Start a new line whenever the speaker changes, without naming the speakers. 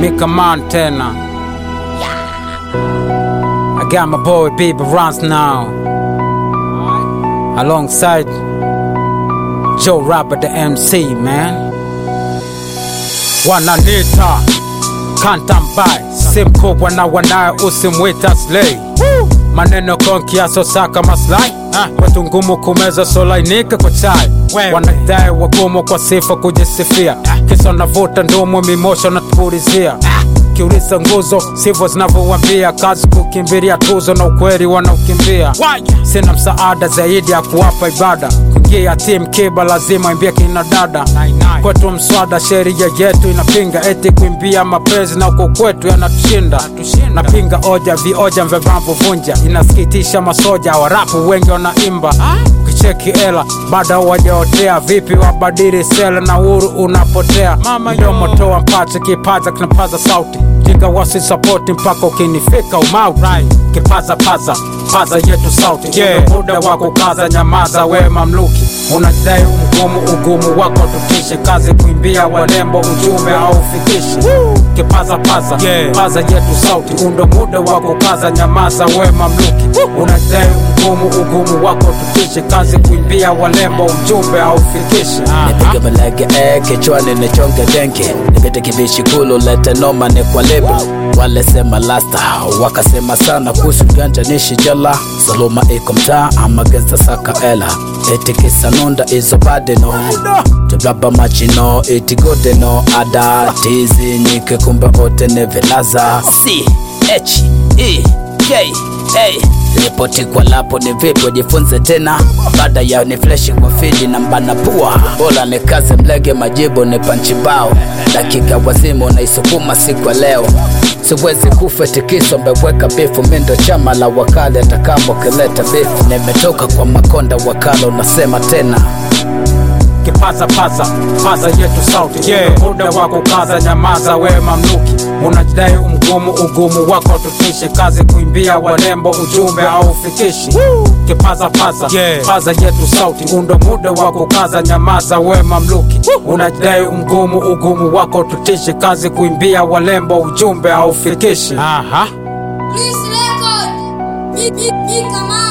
Mika Montana. I got my boy Baby Runs now. Alongside Joe Robert the MC, man. Wananita Kantambai, si mkubwa na wanaye usimwita slay. Maneno konki yasosaka maslahi kwetu ngumu kumeza solainika kwa chai wanadai wagumu kwa sifa kujisifia kisa navuta ndumu mimosho natupulizia kiuliza nguzo sivyo zinavyowambia kazi kukimbilia tuzo na ukweli wanaukimbia sina msaada zaidi ya kuwapa ibada kuingia tim kiba lazima imbia kina dada kwetu mswada sheria yetu inapinga eti kuimbia mapenzi na uko kwetu yanatushinda napinga oja vioja mvevamvuvunja inasikitisha masoja warapu wengi wanaimba kicheki ela bado wajaotea vipi wabadili sela na uhuru unapotea mdomo toa mpache kipaza kinapaza sauti jinga wasi sapoti mpaka ukinifika umauti kipaza paza paza yetu sauti yeah. muda wa kukaza nyamaza we mamluki unadai mgumu ugumu wako tutishe kazi kuimbia walembo ujumbe au fikishi kipaza paza yeah. paza yetu sauti undo muda wa kukaza nyamaza we mamluki unadai mgumu ugumu wako tutishe kazi kuimbia walembo ujumbe au fikishi
nipige malege eh, kichwani nichonge denke nipite kibishi kulu lete noma ni kwa lebo wale sema lasta wakasema sana kuhusu ganja nishi jela saluma iko mtaa ama genza saka ela eti kisa nunda izo badeno tublaba machino eti godeno ada tizi nyike kumbe ote ne vilaza c h e k a ripoti kwa lapo ni vipi wajifunze tena baada ya ni fleshi kwa fidi na mbana pua bora ni kazi mlege majibu ni panchibao dakika wazimu naisukuma siku ya leo siwezi kufa tikiso mbeweka bifu mindo chama la wakale atakamo kileta bifu nimetoka kwa makonda wakala unasema tena
kipaza paza paza yetu sauti yeah. muda wa kukaza nyamaza we mamluki unajidai umgumu ugumu wako tutishe kazi kuimbia walembo ujumbe au fikishi kipaza paza yeah. paza yetu sauti undo muda wa kukaza nyamaza we mamluki unajidai umgumu ugumu wako tutishe kazi kuimbia walembo ujumbe au fikishi Aha.
Please record. Mika